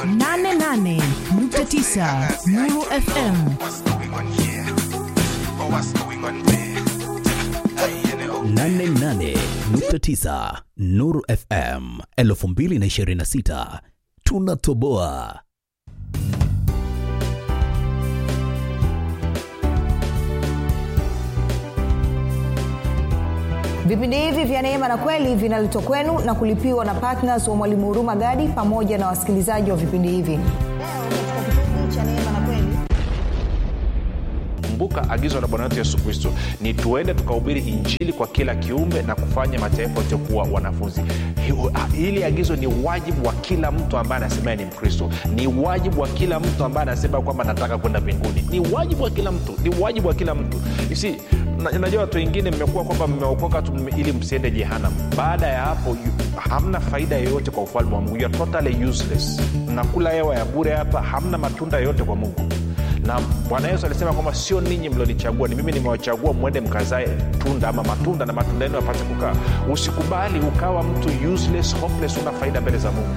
88.9 Nuru FM. What's going on here? Oh, what's going on there? Hey, you know. 88.9 Nuru FM 2026 tunatoboa. vipindi hivi vya neema na kweli vinaletwa kwenu na kulipiwa na ptns wa mwalimu huruma gadi pamoja na wasikilizaji wa vipindi hivi kumbuka agizo la bwana wetu yesu kristo ni tuende tukahubiri injili kwa kila kiumbe na kufanya mataifa yote kuwa wanafunzi Hi- ah, hili agizo ni wajibu wa kila mtu ambaye anasemea ni mkristo ni wajibu wa kila mtu ambaye anasema kwamba nataka kwenda mbinguni ni wajibu wa kila mtu ni wajibu wa kila mtu isi najua watu wengine mmekuwa kwamba mmeokoka tu mme- ili msiende jehanam baada ya hapo yu- hamna faida yoyote kwa ufalme wa mungu You are totally useless mnakula hewa ya bure hapa hamna matunda yoyote kwa mungu na bwana yesu alisema kwamba sio ninyi mlionichagua ni mimi nimewachagua mwende mkazae tunda ama matunda na matunda yenu yapate kukaa usikubali ukawa mtu useless hopeless una faida mbele za mungu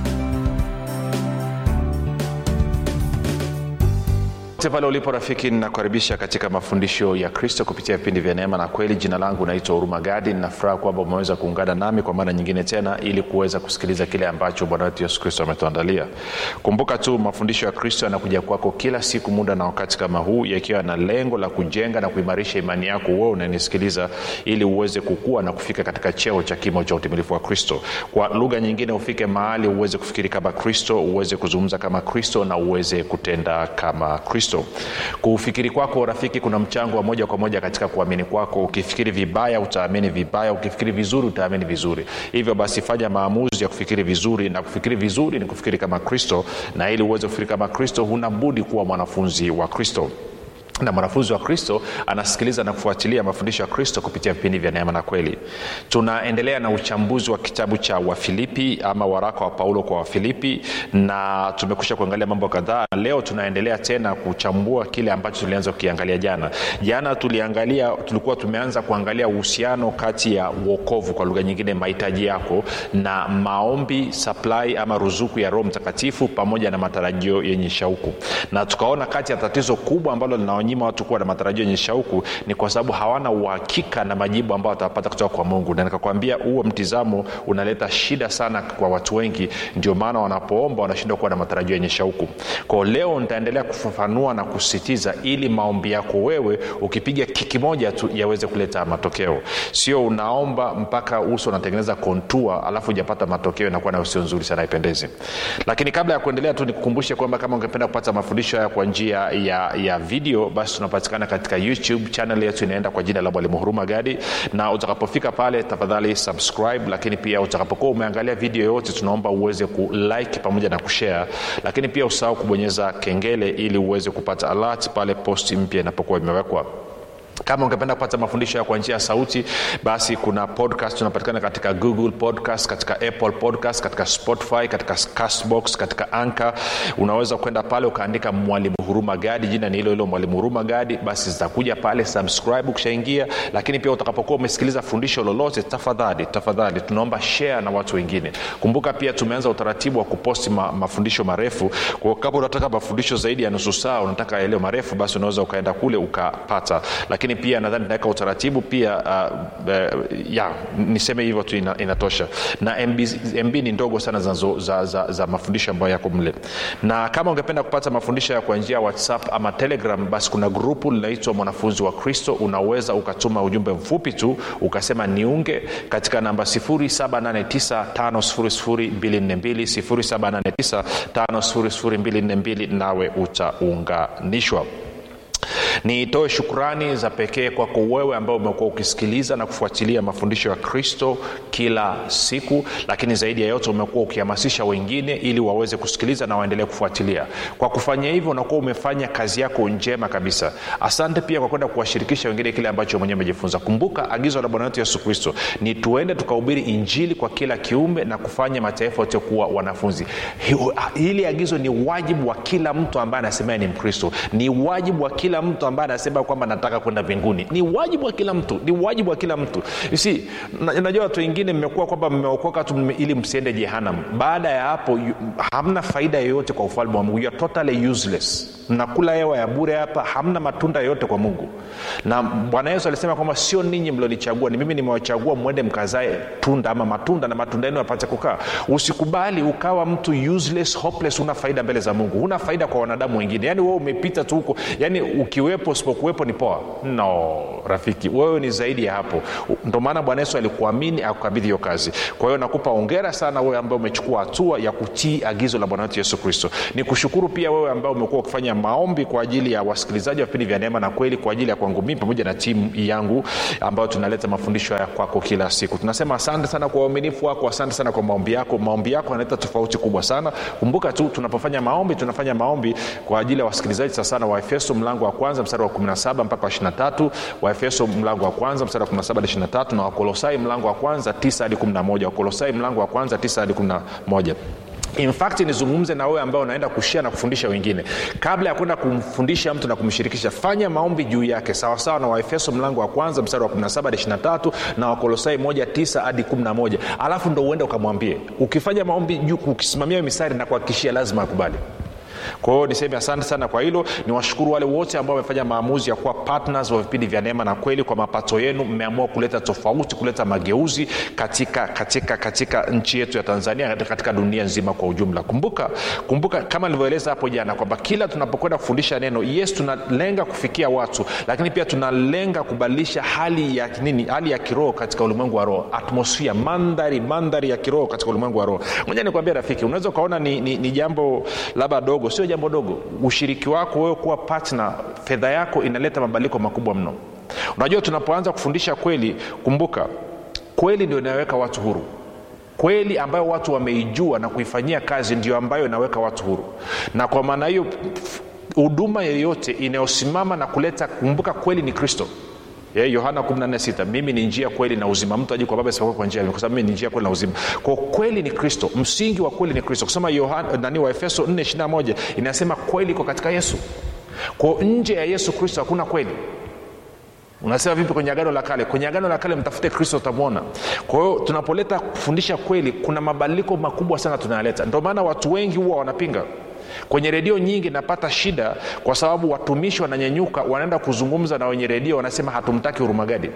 popote pale ulipo rafiki ninakukaribisha katika mafundisho ya kristo kupitia vipindi vya neema na kweli jina langu naitwa huruma gadi ninafuraha kwamba umeweza kuungana nami kwa mara nyingine tena ili kuweza kusikiliza kile ambacho bwana wetu yesu kristo ametuandalia kumbuka tu mafundisho ya kristo yanakuja kwako kila siku muda na wakati kama huu yakiwa na lengo la kujenga na kuimarisha imani yako uwe unanisikiliza ili uweze kukua na kufika katika cheo cha kimo cha utimilifu wa kristo kwa lugha nyingine ufike mahali uweze kufikiri kama kristo uweze kuzungumza kama kristo na uweze kutenda kama kristo kufikiri kwako rafiki kuna mchango wa moja kwa moja katika kuamini kwako ukifikiri vibaya utaamini vibaya ukifikiri vizuri utaamini vizuri hivyo basi fanya maamuzi ya kufikiri vizuri na kufikiri vizuri ni kufikiri kama kristo na ili uweze kufikiri kama kristo huna budi kuwa mwanafunzi wa kristo na mwanafunzi wa kristo anasikiliza na kufuatilia mafundisho ya kristo kupitia vipindi vya neema na kweli tunaendelea na uchambuzi wa kitabu cha wafilipi ama waraka wa paulo kwa wafilipi na tumekusha kuangalia mambo kadhaa leo tunaendelea tena kuchambua kile ambacho tulianza kukiangalia jana jana tuliangalia tulikuwa tumeanza kuangalia uhusiano kati ya uokovu kwa lugha nyingine mahitaji yako na maombi supply ama ruzuku ya roho mtakatifu pamoja na matarajio yenye shauku na tukaona kati ya tatizo kubwa ambalo linawanyima watu kuwa na matarajio yenye shauku ni kwa sababu hawana uhakika na majibu ambayo watapata kutoka kwa mungu na nikakwambia huo mtizamo unaleta shida sana kwa watu wengi ndio maana wanapoomba wanashindwa kuwa na matarajio yenye shauku kwao leo nitaendelea kufafanua na kusisitiza ili maombi yako wewe ukipiga kiki moja tu yaweze kuleta matokeo sio unaomba mpaka uso unatengeneza kontua alafu hujapata matokeo inakuwa nayo sio nzuri sana haipendezi lakini kabla ya kuendelea tu nikukumbushe kwamba kama ungependa kupata mafundisho haya kwa njia ya, ya video basi tunapatikana katika youtube channel yetu inaenda kwa jina la mwalimu huruma gadi na utakapofika pale tafadhali subscribe lakini pia utakapokuwa umeangalia video yoyote tunaomba uweze kulike pamoja na kushare lakini pia usahau kubonyeza kengele ili uweze kupata alert pale posti mpya inapokuwa imewekwa kama ungependa kupata mafundisho ya kwa njia ya sauti basi kuna podcast tunapatikana katika google podcast katika apple podcast katika spotify katika castbox katika anka unaweza kwenda pale ukaandika mwalimu huruma gadi jina ni hilo hilo mwalimu huruma gadi basi zitakuja pale subscribe ukishaingia lakini pia utakapokuwa umesikiliza fundisho lolote tafadhali tafadhali tunaomba share na watu wengine kumbuka pia tumeanza utaratibu wa kuposti ma, mafundisho marefu kwa kama unataka mafundisho zaidi ya nusu saa unataka yaliyo marefu basi unaweza ukaenda kule ukapata lakini pia nadhani naweka utaratibu pia uh, uh, ya niseme hivyo tu ina, inatosha na MB, mb ni ndogo sana za, za, za, za mafundisho ambayo yako mle na kama ungependa kupata mafundisho ya kwa njia ya whatsapp ama telegram basi kuna grupu linaitwa mwanafunzi wa kristo unaweza ukatuma ujumbe mfupi tu ukasema niunge katika namba 7895242 7895242 nawe utaunganishwa nitoe shukrani za pekee kwako wewe ambao umekuwa ukisikiliza na kufuatilia mafundisho ya kristo kila siku lakini zaidi ya yote umekuwa ukihamasisha wengine ili waweze kusikiliza na waendelee kufuatilia kwa kufanya hivyo unakuwa umefanya kazi yako njema kabisa asante pia kwa kwenda kuwashirikisha wengine kile ambacho mwenyewe umejifunza kumbuka agizo la bwana wetu yesu kristo ni tuende tukahubiri injili kwa kila kiumbe na kufanya mataifa yote kuwa wanafunzi hili agizo ni wajibu wa kila mtu ambaye anasemea ni mkristo ni wajibu wa kila mtu ambaye ambaye anasema kwamba nataka kwenda mbinguni ni wajibu wa kila mtu ni wajibu wa kila mtu You see, na- najua watu wengine mmekuwa kwamba mmeokoka tu mme- ili msiende jehanam baada ya hapo yu- hamna faida yoyote kwa ufalme wa mungu you are totally useless mnakula hewa ya bure hapa hamna matunda yoyote kwa mungu na bwana yesu alisema kwamba sio ninyi mlionichagua ni mimi nimewachagua mwende mkazae tunda ama matunda na matunda yenu yapate kukaa usikubali ukawa mtu useless hopeless una faida mbele za mungu huna faida kwa wanadamu wengine yaani wewe umepita tu huko yaani ukiwepo usipokuwepo ni poa no rafiki wewe ni zaidi ya hapo ndo maana bwana yesu alikuamini akukabidhi hiyo kazi kwa hiyo nakupa ongera sana wewe ambaye umechukua hatua ya kutii agizo la bwana wetu yesu kristo ni kushukuru pia wewe ambao umekuwa ukifanya maombi kwa ajili ya wasikilizaji wa vipindi vya neema na kweli kwa ajili ya kwangu mii pamoja na timu yangu ambayo tunaleta mafundisho haya kwako kila siku tunasema asante sana kwa uaminifu wako asante sana kwa maombi yako maombi yako yanaleta tofauti kubwa sana kumbuka tu tunapofanya maombi tunafanya maombi kwa ajili ya wasikilizaji sasana wa efeso mlango wa kwanza mstari wa 17 mpaka wa 23 wa efeso mlango wa kwanza mstari wa 17 hadi 23 na wakolosai mlango wa kwanza 9 hadi 11 wakolosai mlango wa kwanza 9 hadi 11 in fact nizungumze na wewe ambao unaenda kushia na kufundisha wengine kabla ya kwenda kumfundisha mtu na kumshirikisha fanya maombi juu yake sawasawa na waefeso mlango wa kwanza mstari wa 17 hadi 23 na wakolosai 19 hadi 11 alafu ndo uende ukamwambie ukifanya maombi juu ukisimamia hiyo mistari na kuhakikishia lazima akubali kwa hiyo niseme asante sana kwa hilo ni washukuru wale wote ambao wamefanya maamuzi ya kuwa partners wa vipindi vya neema na kweli kwa mapato yenu mmeamua kuleta tofauti kuleta mageuzi katika katika katika nchi yetu ya tanzania katika, katika dunia nzima kwa ujumla kumbuka kumbuka kama nilivyoeleza hapo jana kwamba kila tunapokwenda kufundisha neno yes tunalenga kufikia watu lakini pia tunalenga kubadilisha hali ya nini hali ya kiroho katika ulimwengu wa roho atmosfia mandhari mandhari ya kiroho katika ulimwengu wa roho moja nikwambia rafiki unaweza ukaona ni, ni, ni jambo labda dogo sio jambo dogo ushiriki wako wewe kuwa partner fedha yako inaleta mabadiliko makubwa mno unajua tunapoanza kufundisha kweli kumbuka kweli ndio inayoweka watu huru kweli ambayo watu wameijua na kuifanyia kazi ndio ambayo inaweka watu huru na kwa maana hiyo f- huduma yeyote inayosimama na kuleta kumbuka kweli ni kristo Yeah, yohana 146 mimi ni njia kweli na uzima mtu aji kwa baba isipokuwa kwa njia ya mimi, kwa sababu mimi ni njia kweli na uzima kwa kweli ni kristo msingi wa kweli ni kristo kusema yohana nani wa efeso 421 inasema kweli iko katika yesu kwa nje ya yesu kristo hakuna kweli unasema vipi kwenye agano la kale kwenye agano la kale mtafute kristo utamwona kwa hiyo tunapoleta kufundisha kweli kuna mabadiliko makubwa sana tunayaleta ndio maana watu wengi huwa wanapinga kwenye redio nyingi napata shida kwa sababu watumishi wananyenyuka wanaenda kuzungumza na wenye redio wanasema hatumtaki hurumagadi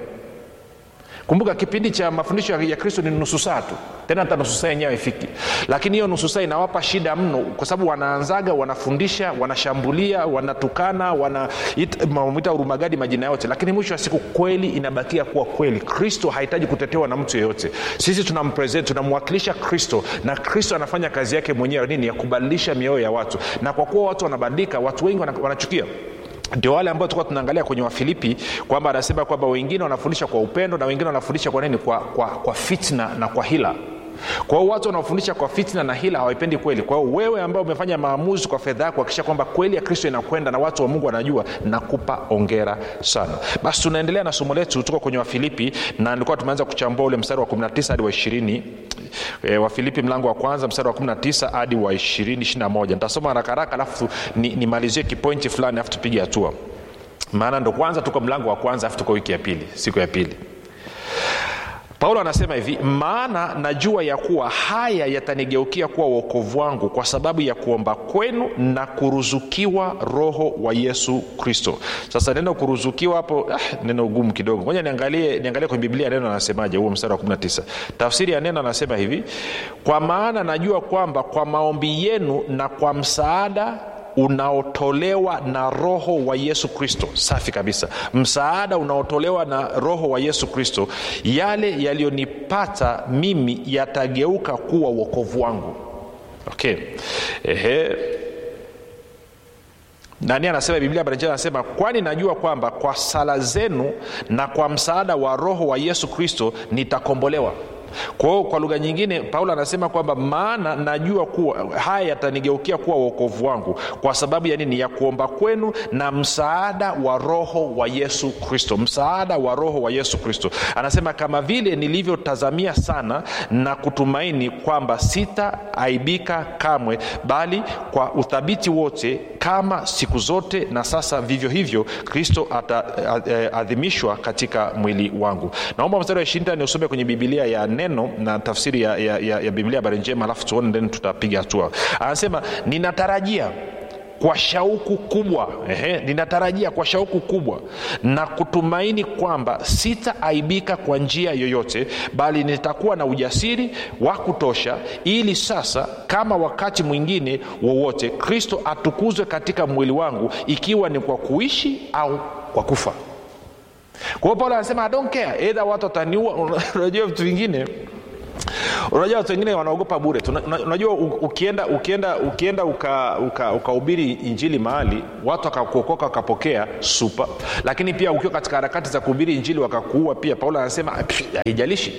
kumbuka kipindi cha mafundisho ya kristo ni nusu saa tu tena hata nusu saa yenyewe haifiki lakini hiyo nusu saa inawapa shida mno kwa sababu wanaanzaga wanafundisha wanashambulia wanatukana wanamwita urumagadi majina yote lakini mwisho wa siku kweli inabakia kuwa kweli kristo hahitaji kutetewa na mtu yeyote sisi tunampresent tunamwakilisha kristo na kristo anafanya kazi yake mwenyewe nini ya kubadilisha mioyo ya watu na kwa kuwa watu wanabadilika watu wengi wana- wanachukia ndio wale ambao tulikuwa tunaangalia kwenye wafilipi kwamba anasema kwamba wengine wanafundisha kwa upendo na wengine wanafundisha kwa nini kwa, kwa, kwa fitna na kwa hila kwa hiyo watu wanaofundisha kwa fitna na hila hawaipendi kweli kwa hiyo wewe ambao umefanya maamuzi kwa fedha yako kuhakikisha kwamba kweli ya kristo inakwenda na watu wa mungu wanajua nakupa ongera sana basi tunaendelea na somo letu tuko kwenye wafilipi na nilikuwa tumeanza kuchambua ule mstari wa 19 hadi wa 20 e, wafilipi mlango wa kwanza mstari wa 19 hadi wa 20 21 nitasoma haraka haraka alafu ni- nimalizie ni kipointi fulani alafu tupige hatua maana ndo kwanza tuko mlango wa kwanza alafu tuko wiki ya pili siku ya pili paulo anasema hivi maana najua ya kuwa haya yatanigeukia kuwa uokovu wangu kwa sababu ya kuomba kwenu na kuruzukiwa roho wa yesu kristo sasa neno kuruzukiwa hapo ah, neno gumu kidogo moja niangalie, niangalie kwenye biblia neno anasemaje huo mstari wa 19 tafsiri ya neno anasema hivi kwa maana najua kwamba kwa maombi yenu na kwa msaada unaotolewa na roho wa yesu kristo safi kabisa msaada unaotolewa na roho wa yesu kristo yale yaliyonipata mimi yatageuka kuwa uokovu wangu okay Ehe nani anasema biblia habari njema anasema kwani najua kwamba kwa sala zenu na kwa msaada wa roho wa yesu kristo nitakombolewa kwao kwa lugha nyingine paulo anasema kwamba maana najua kuwa haya yatanigeukia kuwa uokovu wangu kwa sababu ya nini ya kuomba kwenu na msaada wa roho wa yesu kristo msaada wa roho wa yesu kristo anasema kama vile nilivyotazamia sana na kutumaini kwamba sitaaibika kamwe bali kwa uthabiti wote kama siku zote na sasa vivyo hivyo kristo ataadhimishwa katika mwili wangu naomba mstari wa ishirini ni usome kwenye bibilia ya neno na tafsiri ya, ya, ya, ya biblia habari njema alafu tuone then tutapiga hatua anasema ninatarajia kwa shauku kubwa ehe, ninatarajia kwa shauku kubwa na kutumaini kwamba sitaaibika kwa njia yoyote bali nitakuwa na ujasiri wa kutosha ili sasa kama wakati mwingine wowote kristo atukuzwe katika mwili wangu ikiwa ni kwa kuishi au kwa kufa kwa hiyo paulo anasema I don't care edha watu wataniua unajua vitu vingine unajua watu wengine wanaogopa bure Tuna- una- unajua u- ukienda ukienda ukienda ukahubiri uka, uka ukahubiri injili mahali watu wakakuokoka wakapokea supa lakini pia ukiwa katika harakati za kuhubiri injili wakakuua pia paulo anasema "Pff, haijalishi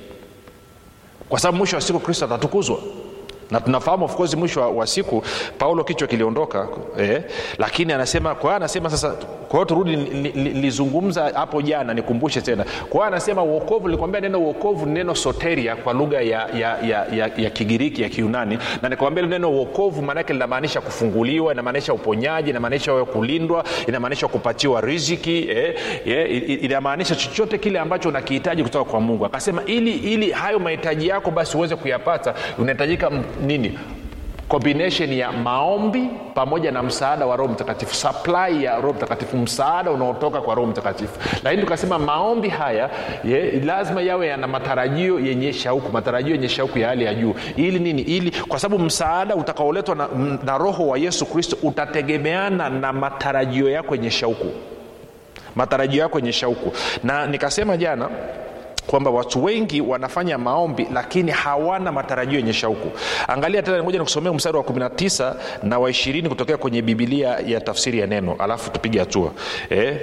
kwa sababu mwisho wa siku kristo atatukuzwa na tunafahamu of course mwisho wa, wa siku paulo kichwa kiliondoka eh, lakini anasema kwa hiyo anasema sasa kwa hiyo turudi nilizungumza hapo jana nikumbushe tena kwa hiyo anasema uokovu nilikwambia neno uokovu ni neno soteria kwa lugha ya, ya, ya, ya, ya kigiriki ya kiunani na nikwambia neno uokovu maanake linamaanisha kufunguliwa inamaanisha uponyaji inamaanisha wewe kulindwa inamaanisha kupatiwa riziki eh, eh, i- i- inamaanisha chochote kile ambacho unakihitaji kutoka kwa mungu akasema ili ili hayo mahitaji yako basi uweze kuyapata unahitajika m- nini combination ya maombi pamoja na msaada wa roho mtakatifu supply ya roho mtakatifu msaada unaotoka kwa roho mtakatifu lakini tukasema maombi haya ye, lazima yawe yana matarajio yenye shauku matarajio yenye shauku ya hali ya juu ili nini ili kwa sababu msaada utakaoletwa na, na roho wa yesu kristo utategemeana na matarajio yako yenye shauku matarajio yako yenye shauku na nikasema jana kwamba watu wengi wanafanya maombi lakini hawana matarajio yenye shauku angalia tena moja nikusomea mstari wa 19 na wa 20 kutokea kwenye bibilia ya tafsiri ya neno alafu tupige hatua eh?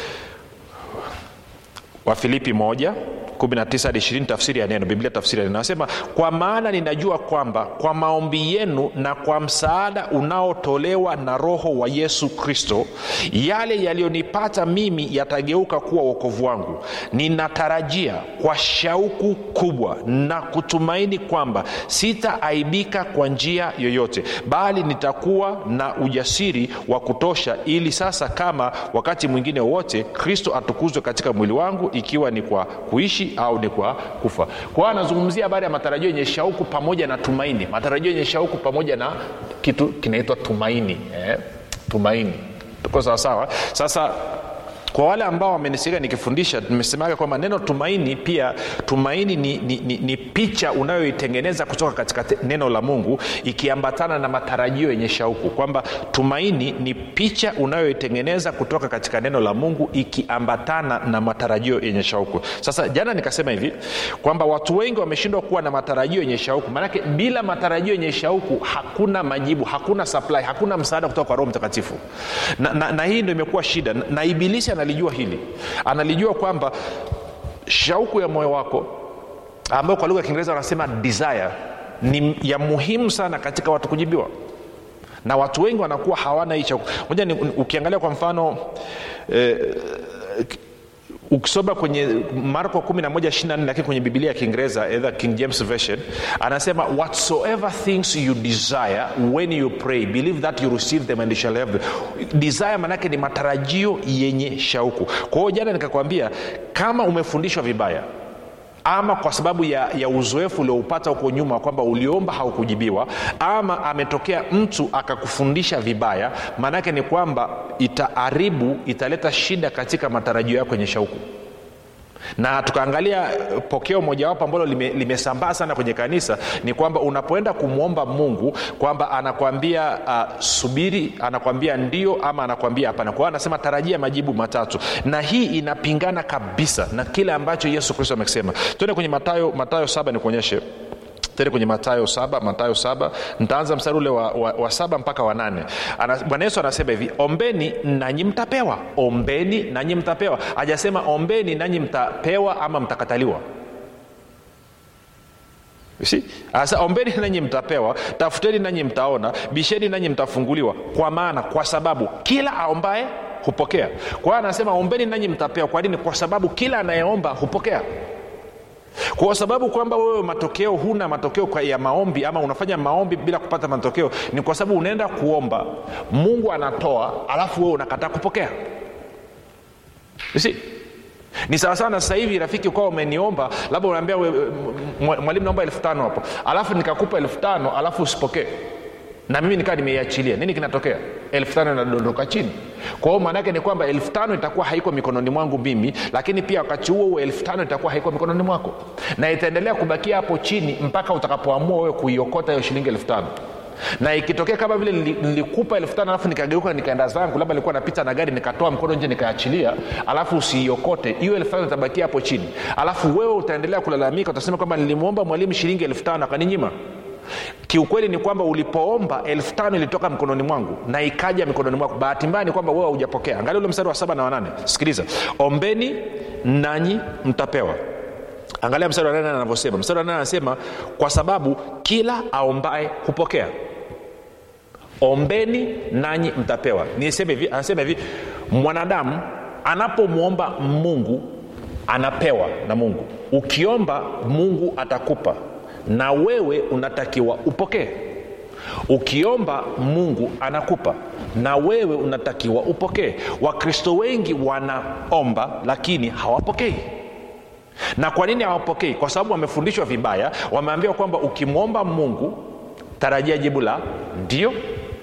wafilipi moja 19 hadi 20 tafsiri ya neno biblia tafsiri ya neno anasema kwa maana ninajua kwamba kwa maombi yenu na kwa msaada unaotolewa na roho wa yesu kristo yale yaliyonipata mimi yatageuka kuwa uokovu wangu ninatarajia kwa shauku kubwa na kutumaini kwamba sitaaibika kwa njia yoyote bali nitakuwa na ujasiri wa kutosha ili sasa kama wakati mwingine wowote kristo atukuzwe katika mwili wangu ikiwa ni kwa kuishi au ni kwa kufa kwa hiyo anazungumzia habari ya matarajio yenye shauku pamoja na tumaini matarajio yenye shauku pamoja na kitu kinaitwa tumaini eh? tumaini tuko sawasawa sasa kwa wale ambao wamenisikia nikifundisha nimesemaga kwamba neno tumaini pia tumaini ni, ni, ni, ni picha unayoitengeneza kutoka katika te- neno la mungu ikiambatana na matarajio yenye shauku kwamba tumaini ni picha unayoitengeneza kutoka katika neno la mungu ikiambatana na matarajio yenye shauku sasa jana nikasema hivi kwamba watu wengi wameshindwa kuwa na matarajio yenye shauku maanake bila matarajio yenye shauku hakuna majibu hakuna supply hakuna msaada kutoka kwa roho mtakatifu na, na, na hii ndo imekuwa shida na, na ibilisi analijua hili analijua kwamba shauku ya moyo wako ambayo kwa lugha ya kiingereza wanasema desire ni ya muhimu sana katika watu kujibiwa na watu wengi wanakuwa hawana hii shauku moja ni, ukiangalia kwa mfano eh, ukisoma kwenye marko 11 lakini kwenye bibilia ya kiingereza either king james version anasema whatsoever things you desire when you pray believe that you receive them and you shall have them desire manake ni matarajio yenye shauku kwa hiyo jana nikakwambia kama umefundishwa vibaya ama kwa sababu ya, ya uzoefu ulioupata huko nyuma kwamba uliomba haukujibiwa ama ametokea mtu akakufundisha vibaya maanaake ni kwamba itaharibu italeta shida katika matarajio yako yenye shauku na tukaangalia pokeo mojawapo ambalo lime- limesambaa sana kwenye kanisa ni kwamba unapoenda kumwomba mungu kwamba anakwambia uh, subiri anakwambia ndio ama anakwambia hapana kwa hiyo anasema tarajia majibu matatu na hii inapingana kabisa na kile ambacho yesu kristo amekisema tuende kwenye matayo matayo saba nikuonyeshe tende kwenye matayo saba matayo saba ntaanza mstari ule wa, wa, wa saba mpaka wa nane Ana- bwana yesu anasema hivi ombeni nanyi mtapewa ombeni nanyi mtapewa hajasema ombeni nanyi mtapewa ama mtakataliwa You see? Asa ombeni nanyi mtapewa tafuteni nanyi mtaona bisheni nanyi mtafunguliwa kwa maana kwa sababu kila aombaye hupokea kwa hiyo anasema ombeni nanyi mtapewa kwa nini kwa sababu kila anayeomba hupokea kwa sababu kwamba wewe matokeo huna matokeo kwa ya maombi ama unafanya maombi bila kupata matokeo ni kwa sababu unaenda kuomba mungu anatoa alafu wewe unakataa kupokea You see? ni sawasawa na sasa hivi rafiki ukawa umeniomba labda unaambia we- mwa- mwalimu naomba elfu tano hapo alafu nikakupa elfu tano alafu usipokee na mimi nikaa nimeiachilia nini kinatokea elfu tano inadondoka chini kwa hiyo maanaake ni kwamba elfu tano itakuwa haiko mikononi mwangu mimi lakini pia wakati huo huo elfu tano itakuwa haiko mikononi mwako na itaendelea kubakia hapo chini mpaka utakapoamua wewe kuiokota hiyo shilingi elfu tano na ikitokea kama vile nili- nilikupa elfu tano alafu nikageuka nikaenda zangu labda nilikuwa napita na gari nikatoa mkono nje nikaachilia alafu usiiokote hiyo elfu tano itabakia hapo chini alafu wewe utaendelea kulalamika utasema kwamba nilimwomba mwalimu shilingi elfu tano akaninyima kiukweli ni kwamba ulipoomba elfu tano ilitoka mkononi mwangu na ikaja mikononi mwako bahati mbaya ni kwamba wewe haujapokea angalia ule mstari wa saba na wanane sikiliza ombeni nanyi mtapewa angalia mstari wa nane anavyosema mstari wa nane anasema kwa sababu kila aombaye hupokea ombeni nanyi mtapewa niseme hivi anasema hivi mwanadamu anapomwomba mungu anapewa na mungu ukiomba mungu atakupa na wewe unatakiwa upokee ukiomba mungu anakupa na wewe unatakiwa upokee wakristo wengi wanaomba lakini hawapokei na kwa nini hawapokei kwa sababu wamefundishwa vibaya wameambiwa kwamba ukimwomba mungu tarajia jibu la ndio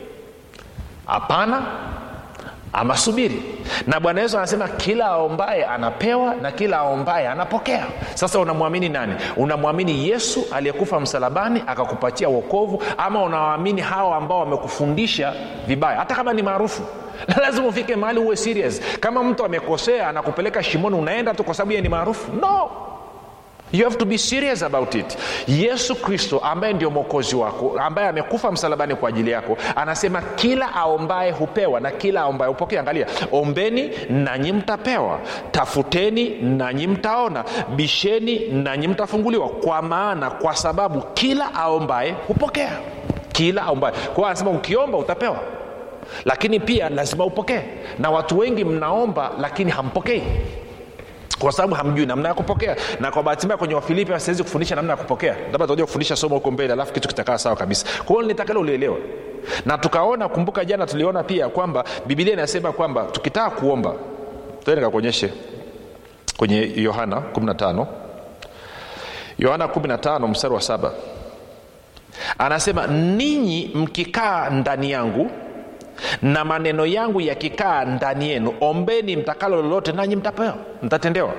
hapana ama subiri na bwana yesu anasema kila aombaye anapewa na kila aombaye anapokea sasa unamwamini nani unamwamini yesu aliyekufa msalabani akakupatia wokovu ama unawaamini hawa ambao wamekufundisha vibaya hata kama ni maarufu lazima ufike mahali uwe serious kama mtu amekosea anakupeleka shimoni unaenda tu kwa sababu yeye ni maarufu no you have to be serious about it yesu kristo ambaye ndio mwokozi wako ambaye amekufa msalabani kwa ajili yako anasema kila aombaye hupewa na kila aombaye hupokea angalia ombeni nanyi mtapewa tafuteni nanyi mtaona bisheni nanyi mtafunguliwa kwa maana kwa sababu kila aombaye hupokea kila aombaye kwa hiyo anasema ukiomba utapewa lakini pia lazima upokee na watu wengi mnaomba lakini hampokei kwa sababu hamjui namna ya kupokea na kwa bahati mbaya kwenye wafilipi siwezi kufundisha namna ya kupokea labda tutakuja kufundisha somo huko mbele alafu kitu kitakaa sawa kabisa kwa hiyo nitakalo ulielewa na tukaona kumbuka jana tuliona pia kwamba bibilia inasema kwamba tukitaka kuomba tende nikakuonyeshe kwenye yohana 15 yohana 15 mstari wa saba anasema ninyi mkikaa ndani yangu na maneno yangu yakikaa ndani yenu ombeni mtakalo lolote nanyi mtapewa mtatendewa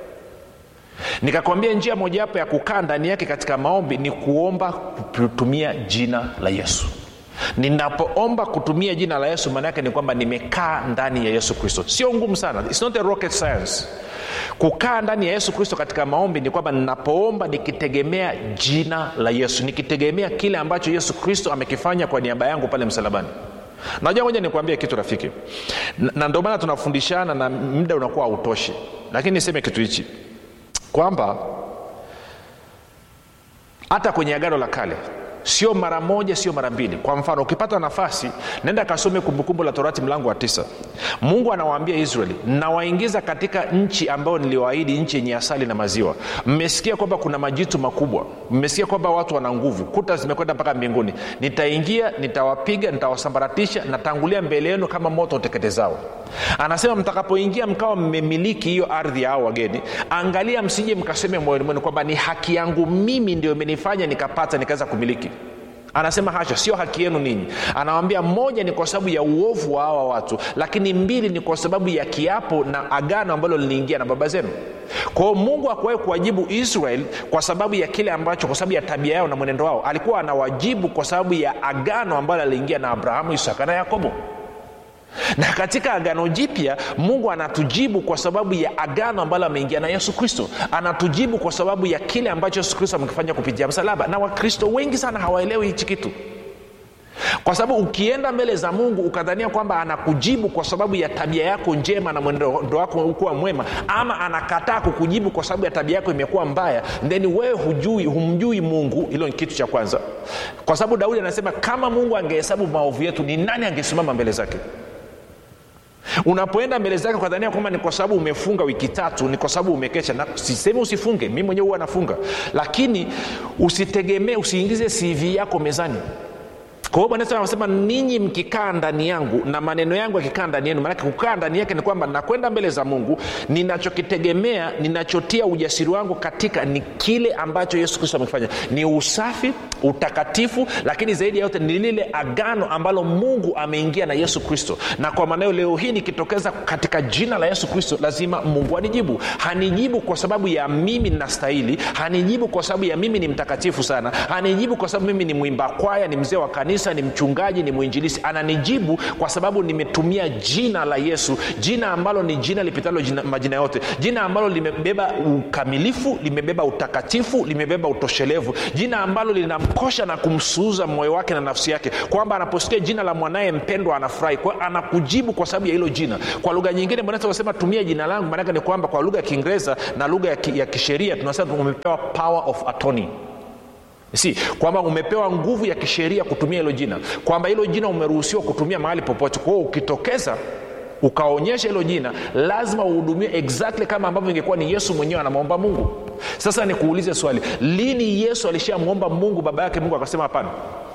nikakwambia njia mojawapo ya kukaa ndani yake katika maombi ni kuomba kutumia jina la yesu ninapoomba kutumia jina la yesu maana yake ni kwamba nimekaa ndani ya yesu kristo sio ngumu sana It's not a rocket science kukaa ndani ya yesu kristo katika maombi ni kwamba ninapoomba nikitegemea jina la yesu nikitegemea kile ambacho yesu kristo amekifanya kwa niaba yangu pale msalabani najua moja nikuambie kitu rafiki na, na ndio maana tunafundishana na muda unakuwa hautoshi lakini niseme kitu hichi kwamba hata kwenye agano la kale sio mara moja sio mara mbili kwa mfano ukipata nafasi nenda kasome kumbukumbu la torati mlango wa tisa mungu anawaambia israeli nawaingiza katika nchi ambayo niliwaahidi nchi yenye asali na maziwa mmesikia kwamba kuna majitu makubwa mmesikia kwamba watu wana nguvu kuta zimekwenda mpaka mbinguni nitaingia nitawapiga nitawasambaratisha natangulia mbele yenu kama moto uteketezao anasema mtakapoingia mkawa mmemiliki hiyo ardhi ya hao wageni angalia msije mkaseme moyoni mwenu kwamba ni haki yangu mimi ndio imenifanya nikapata nikaweza kumiliki anasema hasha sio haki yenu ninyi anawambia moja ni kwa sababu ya uovu wa hawa watu lakini mbili ni kwa sababu ya kiapo na agano ambalo liliingia na baba zenu kwao mungu akuwahi kuwajibu israel kwa sababu ya kile ambacho kwa sababu ya tabia yao na mwenendo wao alikuwa anawajibu kwa sababu ya agano ambalo aliingia na abrahamu isaka na yakobo na katika agano jipya mungu anatujibu kwa sababu ya agano ambalo ameingia na yesu kristo anatujibu kwa sababu ya kile ambacho yesu kristo amekifanya kupitia msalaba na wakristo wengi sana hawaelewi hichi kitu kwa sababu ukienda mbele za mungu ukadhania kwamba anakujibu kwa sababu ya tabia yako njema na mwendo wako kuwa mwema ama anakataa kukujibu kwa sababu ya tabia yako imekuwa mbaya then wewe hujui humjui mungu hilo ni kitu cha kwanza kwa sababu daudi anasema kama mungu angehesabu maovu yetu ni nani angesimama mbele zake unapoenda mbele zake kwa dhania kwamba ni kwa sababu umefunga wiki tatu ni kwa sababu umekesha na sisemi usifunge mi mwenyewe huwa nafunga lakini usitegemee usiingize cv yako mezani kwa hiyo bwana yesu anasema ninyi mkikaa ndani yangu na maneno yangu yakikaa ndani yenu maanake kukaa ndani yake ni kwamba nakwenda mbele za mungu ninachokitegemea ninachotia ujasiri wangu katika ni kile ambacho yesu kristo amekifanya ni usafi utakatifu lakini zaidi ya yote ni lile agano ambalo mungu ameingia na yesu kristo na kwa maana hiyo leo hii nikitokeza katika jina la yesu kristo lazima mungu anijibu hanijibu kwa sababu ya mimi nastahili hanijibu kwa sababu ya mimi ni mtakatifu sana hanijibu kwa sababu mimi ni mwimba kwaya ni mzee wa kanisa ni mchungaji ni mwinjilisi ananijibu kwa sababu nimetumia jina la yesu jina ambalo ni jina lipitalo jina, majina yote jina ambalo limebeba ukamilifu limebeba utakatifu limebeba utoshelevu jina ambalo linamkosha na kumsuuza moyo wake na nafsi yake kwamba anaposikia jina la mwanaye mpendwa anafurahi kwa anakujibu kwa sababu ya hilo jina kwa lugha nyingine bwanasema tumia jina langu maanake ni kwamba kwa lugha ya kiingereza na lugha ya, ki, ya kisheria tunasema umepewa power of attorney si kwamba umepewa nguvu ya kisheria kutumia hilo jina kwamba hilo jina umeruhusiwa kutumia mahali popote kwa hiyo ukitokeza ukaonyesha hilo jina lazima uhudumie exactly kama ambavyo ingekuwa ni yesu mwenyewe anamwomba mungu sasa nikuulize swali lini yesu alishamwomba mungu baba yake mungu akasema hapana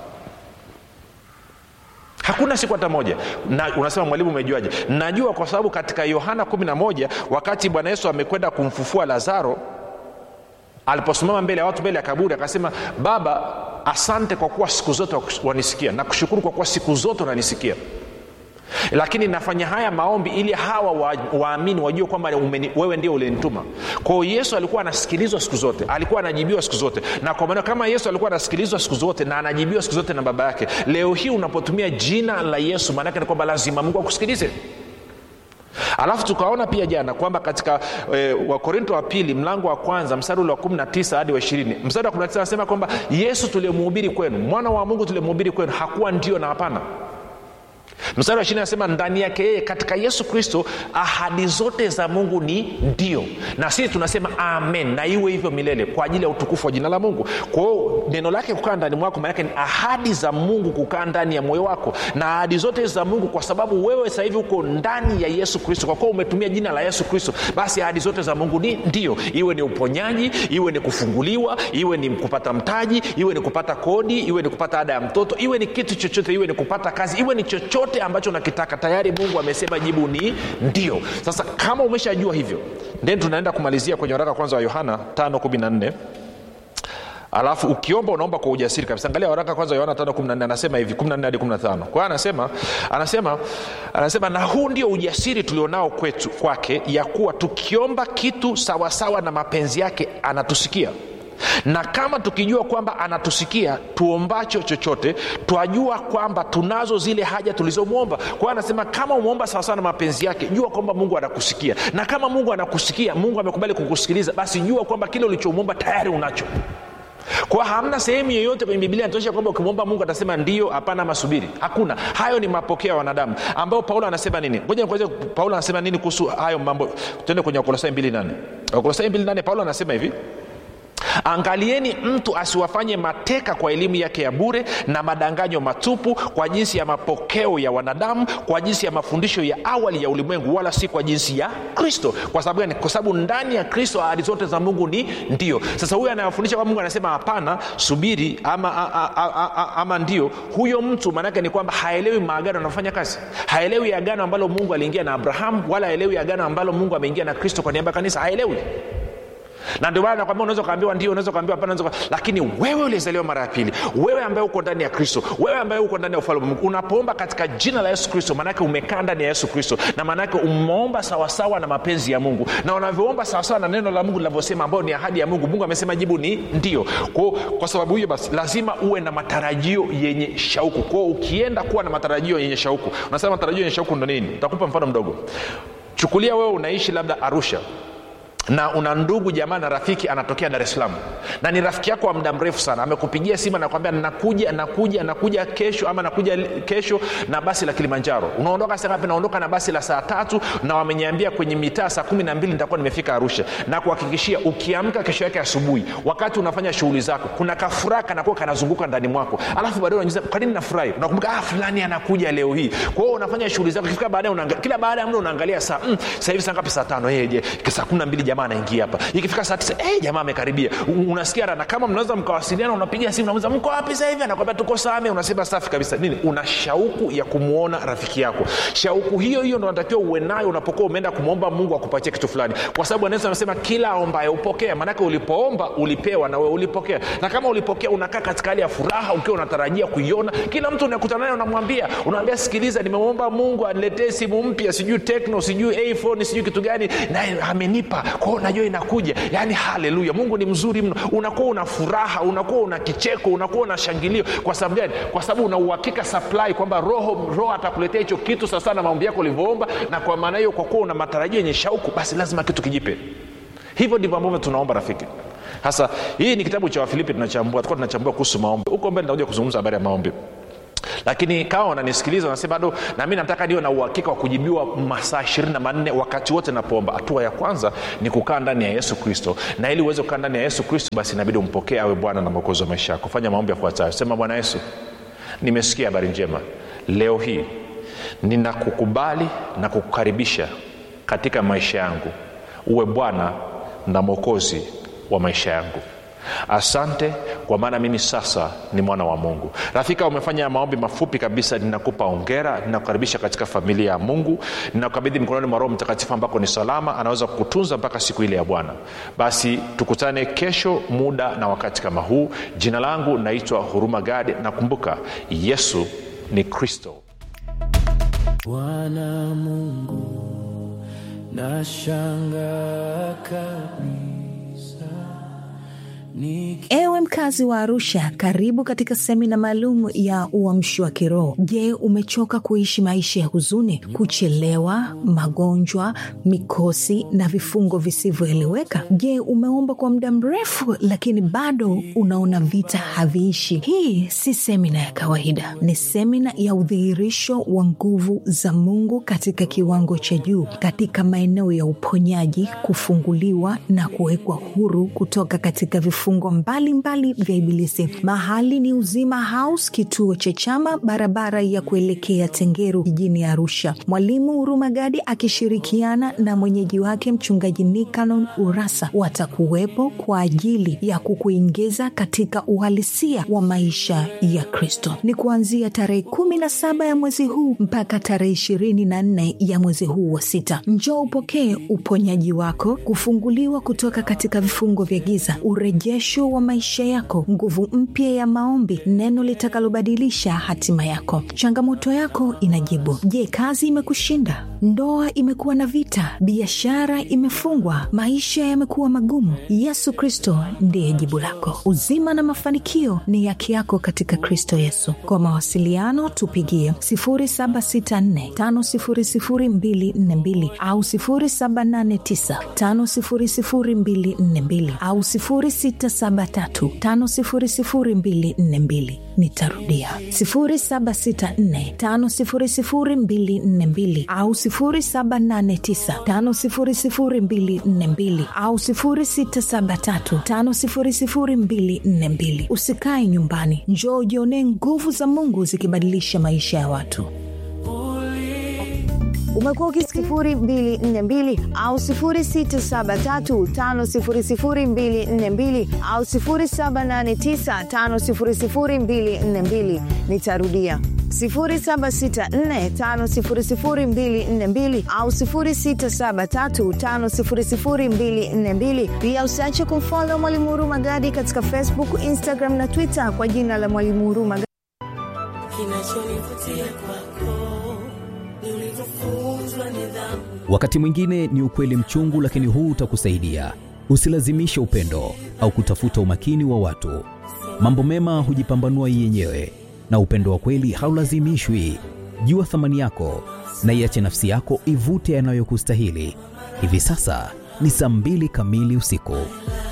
hakuna siku hata moja na unasema mwalimu umejuaje najua kwa sababu katika yohana 11 wakati bwana yesu amekwenda kumfufua lazaro aliposimama mbele ya watu mbele ya kaburi akasema baba asante kwa kuwa siku zote wanisikia na kushukuru kwa kuwa siku zote unanisikia lakini nafanya haya maombi ili hawa waamini wa wajue kwamba wewe ndio ulinituma kwao yesu alikuwa anasikilizwa siku zote alikuwa anajibiwa siku zote na kwa maana kama yesu alikuwa anasikilizwa siku zote na anajibiwa siku zote na baba yake leo hii unapotumia jina la yesu maanake ni kwamba lazima mungu akusikilize alafu tukaona pia jana kwamba katika e, wakorinto wa pili mlango wa kwanza mstari ule wa 19 hadi wa 20 mstari wa 19 anasema kwamba yesu tuliyemhubiri kwenu mwana wa mungu tuliyemhubiri kwenu hakuwa ndio na hapana mstari wa ishirini anasema ndani yake yeye katika yesu kristo ahadi zote za mungu ni ndio na sisi tunasema amen na iwe hivyo milele kwa ajili ya utukufu wa jina la mungu kwa hiyo neno lake kukaa ndani mwako maanake ni ahadi za mungu kukaa ndani ya moyo wako na ahadi zote za mungu kwa sababu wewe sasa hivi uko ndani ya yesu kristo kwa kuwa umetumia jina la yesu kristo basi ahadi zote za mungu ni ndio iwe ni uponyaji iwe ni kufunguliwa iwe ni kupata mtaji iwe ni kupata kodi iwe ni kupata ada ya mtoto iwe ni kitu chochote iwe ni kupata kazi iwe ni chochote chochote ambacho nakitaka tayari mungu amesema jibu ni ndio sasa kama umeshajua hivyo then tunaenda kumalizia kwenye waraka kwanza wa yohana 514 alafu ukiomba unaomba kwa ujasiri kabisa angalia waraka kwanza yohana 514 anasema hivi 14 hadi 15 kwa hiyo anasema anasema anasema na huu ndio ujasiri tulionao kwetu kwake ya kuwa tukiomba kitu sawasawa na mapenzi yake anatusikia na kama tukijua kwamba anatusikia tuombacho chochote twajua kwamba tunazo zile haja tulizomwomba kwa hiyo anasema kama umeomba sawasawa na mapenzi yake jua kwamba mungu anakusikia na kama mungu anakusikia mungu amekubali kukusikiliza basi jua kwamba kile ulichomwomba tayari unacho kwa hamna sehemu yoyote kwenye biblia inatosha kwamba ukimwomba mungu atasema ndio hapana masubiri hakuna hayo ni mapokeo ya wanadamu ambao paulo anasema nini ngoja nikueleze paulo anasema nini kuhusu hayo mambo tuende kwenye wakolosai 28 wakolosai 28 paulo anasema hivi angalieni mtu asiwafanye mateka kwa elimu yake ya bure na madanganyo matupu kwa jinsi ya mapokeo ya wanadamu kwa jinsi ya mafundisho ya awali ya ulimwengu wala si kwa jinsi ya kristo kwa sababu gani kwa sababu ndani ya kristo ahadi zote za mungu ni ndio sasa huyo anayefundisha kwa mungu anasema hapana subiri ama, a, a, a, a, ama ndio huyo mtu maanake ni kwamba haelewi maagano anafanya kazi haelewi agano ambalo mungu aliingia na abrahamu wala haelewi agano ambalo mungu ameingia na kristo kwa niaba ya kanisa haelewi na ndio maana nakwambia unaweza ukaambiwa ndio unaweza ukaambiwa hapana unaweza uka- lakini wewe ulizaliwa mara ya pili wewe ambaye uko ndani ya kristo wewe ambaye uko ndani ya ufalme wa mungu unapoomba katika jina la yesu kristo maanake umekaa ndani ya yesu kristo na maanake umeomba sawasawa na mapenzi ya mungu na unavyoomba sawasawa na neno la mungu linavyosema ambayo ni ahadi ya mungu mungu amesema jibu ni ndio kwao kwa sababu hiyo basi lazima uwe na matarajio yenye shauku kwao ukienda kuwa na matarajio yenye shauku unasema matarajio yenye shauku ndo nini nitakupa mfano mdogo chukulia wewe unaishi labda arusha na una ndugu jamaa na rafiki anatokea dar es salaam na ni rafiki yako wa muda mrefu sana amekupigia simu anakwambia nakuja nakuja nakuja kesho ama nakuja kesho na basi la kilimanjaro unaondoka saa ngapi naondoka na basi la saa tatu na wameniambia kwenye mitaa saa kumi na mbili nitakuwa nimefika arusha na kuhakikishia ukiamka kesho yake asubuhi wakati unafanya shughuli zako kuna kafuraha kanakuwa kanazunguka ndani mwako alafu baadae unajiza kwa nini nafurahi unakumbuka ah, fulani anakuja leo hii kwa hiyo unafanya shughuli zako ikifika baadae unaanga- kila baada ya muda unaangalia saa mm, saa hivi saa ngapi saa tano hey, je saa kumi na mbili jamaa anaingia hapa ikifika saa tisa hey, jamaa amekaribia U- unasikia raha. na kama mnaweza mkawasiliana unapiga simu unamuza mko wapi sasa hivi anakwambia tuko same unasema safi kabisa nini una shauku ya kumwona rafiki yako shauku hiyo hiyo ndo natakiwa uwe nayo unapokuwa umeenda kumwomba mungu akupatie kitu fulani kwa sababu anaweza amesema kila aombaye upokea maanake ulipoomba ulipewa na wewe ulipokea na kama ulipokea unakaa katika hali ya furaha ukiwa unatarajia kuiona kila mtu unakutana naye unamwambia unamwambia sikiliza nimemwomba mungu aniletee simu mpya sijui tekno sijui iphone sijui kitu gani naye amenipa kwao najua inakuja yaani haleluya mungu ni mzuri mno unakuwa una furaha unakuwa una kicheko unakuwa una shangilio kwa sababu gani kwa sababu una uhakika supply kwamba roho roho atakuletea hicho kitu sasa na maombi yako ulivyoomba na kwa maana hiyo kwa kuwa una matarajio yenye shauku basi lazima kitu kijipe hivyo ndivyo ambavyo tunaomba rafiki sasa hii ni kitabu cha wafilipi tunachambua tulikuwa tunachambua kuhusu maombi huko mbele nitakuja kuzungumza habari ya maombi lakini kama wananisikiliza wanasema bado na mi nataka niwe na uhakika wa kujibiwa masaa ishirini na manne wakati wote napoomba hatua ya kwanza ni kukaa ndani ya yesu kristo na ili uweze kukaa ndani ya yesu kristo basi inabidi umpokee awe bwana na mwokozi wa maisha yako fanya maombi yafuatayo sema bwana yesu nimesikia habari njema leo hii ninakukubali na kukukaribisha katika maisha yangu uwe bwana na mwokozi wa maisha yangu asante kwa maana mimi sasa ni mwana wa mungu rafika umefanya maombi mafupi kabisa ninakupa ongera ninakukaribisha katika familia ya mungu ninakukabidhi mikononi mwa roho mtakatifu ambako ni salama anaweza kukutunza mpaka siku ile ya bwana basi tukutane kesho muda na wakati kama huu jina langu naitwa huruma gadi nakumbuka yesu ni kristo Bwana Mungu, nashangaa kabisa niki ewe mkazi wa arusha karibu katika semina maalum ya uamshi wa kiroho je umechoka kuishi maisha ya huzuni kuchelewa magonjwa mikosi na vifungo visivyoeleweka je umeomba kwa muda mrefu lakini bado unaona vita haviishi hii si semina ya kawaida ni semina ya udhihirisho wa nguvu za mungu katika kiwango cha juu katika maeneo ya uponyaji kufunguliwa na kuwekwa huru kutoka katika vifungo mbalimbali vya ibilisi mahali ni uzima house kituo cha chama barabara ya kuelekea tengeru jijini arusha mwalimu hurumagadi akishirikiana na mwenyeji wake mchungaji nikanon urasa watakuwepo kwa ajili ya kukuingiza katika uhalisia wa maisha ya kristo ni kuanzia tarehe kumi na saba ya mwezi huu mpaka tarehe ishirini na nne ya mwezi huu wa sita njoo upokee uponyaji wako kufunguliwa kutoka katika vifungo vya giza urejesho wa maisha yako nguvu mpya ya maombi neno litakalobadilisha hatima yako changamoto yako inajibu je kazi imekushinda ndoa imekuwa na vita biashara imefungwa maisha yamekuwa magumu yesu kristo ndiye jibu lako uzima na mafanikio ni yake yako katika kristo yesu kwa mawasiliano tupigie 764500242 au 789500242 au 673500242 nitarudia 764500242 au 789500242 au 673500242 usikae nyumbani njoo ujionee nguvu za mungu zikibadilisha maisha ya watu umekuwa ukisifuri mbili nne mbili au sifuri sita saba tatu tano sifuri sifuri mbili nne mbili au sifuri saba nane tisa tano sifuri sifuri mbili nne mbili nitarudia 764500242 au 673500242 pia usiache kumfolo mwalimu huruma gadi katika facebook instagram na twitter kwa jina la mwalimu huruma Gadi. kinachonivutia kwako ni ulivyofunzwa nidhamu wakati mwingine ni ukweli mchungu lakini huu utakusaidia usilazimishe upendo au kutafuta umakini wa watu mambo mema hujipambanua yenyewe na upendo wa kweli haulazimishwi jua thamani yako na iache nafsi yako ivute yanayokustahili hivi sasa ni saa mbili kamili usiku